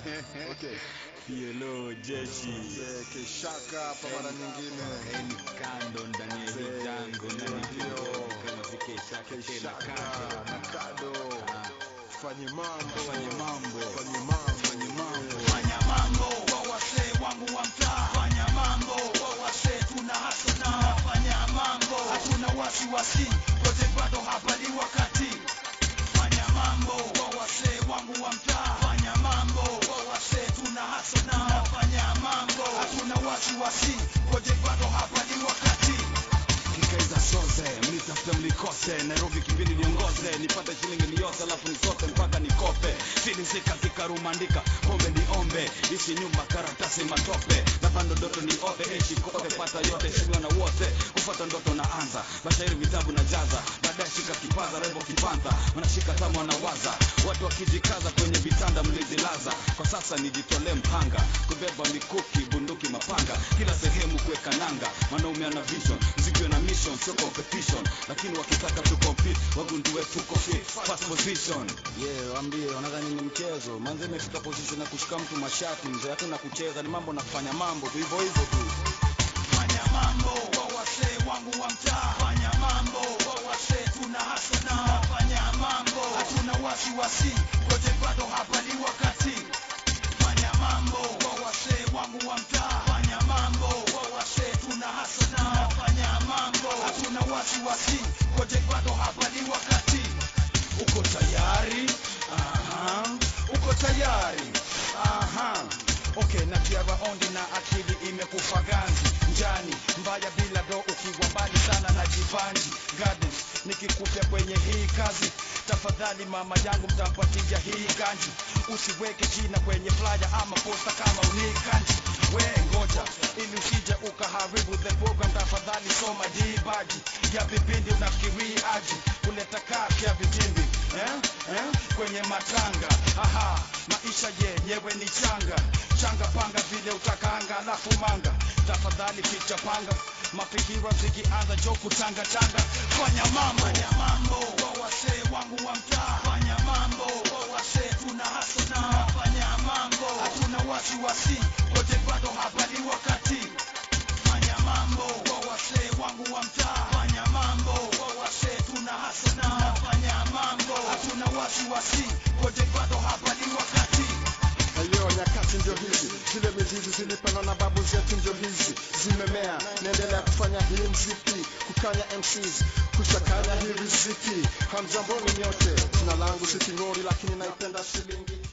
Okay. PLO jeshi Mzee Keshaka hapa mara nyingine. eni kando ndani ya hii Mzee, jango na ndio, ndio ndio. kama zikeshaka tena Keshaka kando na Kado. Ah, Fanye mambo. Fanye mambo. Fanye mambo. Fanye mambo. Fanya mambo wa wasee wangu wa mtaa fanya mambo wa wasee tuna hasana fanya mambo hatuna wasiwasi wote bado hapa ni wakati fanya mambo wa wasee wangu wa mtaa fanya mambo wa wasee tuna hasana fanya mambo hatuna wasiwasi wote bado hapa ni wakati kikaiza soze mnitafute mlikose nairobi kipindi niongoze nipate shilingi niyote alafu nisote mpaka nikope silisika kikarumandika pombe niombe ishi nyumba karatasi matope na bando ndoto ni ote ishi kote pata yote shindwa na wote kufata ndoto naanza bashairi vitabu na jaza baadaye shika kipaza rebo kipanta wanashika tama wanawaza watu wakijikaza kwenye vitanda mlizilaza kwa sasa nijitolee mhanga kubeba mikuki bunduki mapanga kila sehemu kuweka nanga mwanaume ana vision zikiwe na mission sio competition lakini wakitaka tu compete wagundue tuko fit first position Yeah, waambie wanadhani ni mchezo. Manze imefika position ya kushika mtu mashati mzee, hakuna kucheza, ni mambo na kufanya mambo tu hivyo hivyo tu. fanya mambo wa wasee wangu wa mtaa fanya mambo wa wasee tuna hasana fanya mambo hatuna wasiwasi wote bado hapa ni wakati fanya mambo wa wasee wangu wa mtaa fanya mambo wa wasee tuna hasana fanya mambo hatuna wasiwasi wote bado hapa ni wakati uko tayari Aha. uko tayari Aha. Okay, na tiara ondi na akili imekufa ganzi njani mbaya bila do ukiwa mbali sana na jivanji gardens nikikupya kwenye hii kazi tafadhali mama yangu mtampatia hii ganji usiweke jina kwenye flyer ama posta kama unikanji we ngoja ili usije ukaharibu the program tafadhali soma dibaji ya vipindi unafikiri aji kuleta kaki ya vitimbi eh? Eh? kwenye matanga aha maisha yenyewe ni changa changa panga vile utakanga alafu manga tafadhali picha panga mafikira zikianza jo kutanga tanga fanya mambo fanya mambo wa wasee wangu wa mtaa fanya mambo wa wasee tuna hasana fanya mambo hatuna wasiwasi wote bado hapa ni wakati fanya mambo wa wasee wangu wa mtaa fanya mambo wa wasee tuna hasana fanya mambo hatuna wasiwasi wote bado hapa ni wakati Leo nyakati ndio hizi, zile mizizi zilipandwa na babu zetu ndio hizi zimemea. Naendelea kufanya hii mziki, kukanya MCs, kuchakanya hii riziki. Hamjamboni nyote, jina langu si King'ori, lakini naipenda shilingi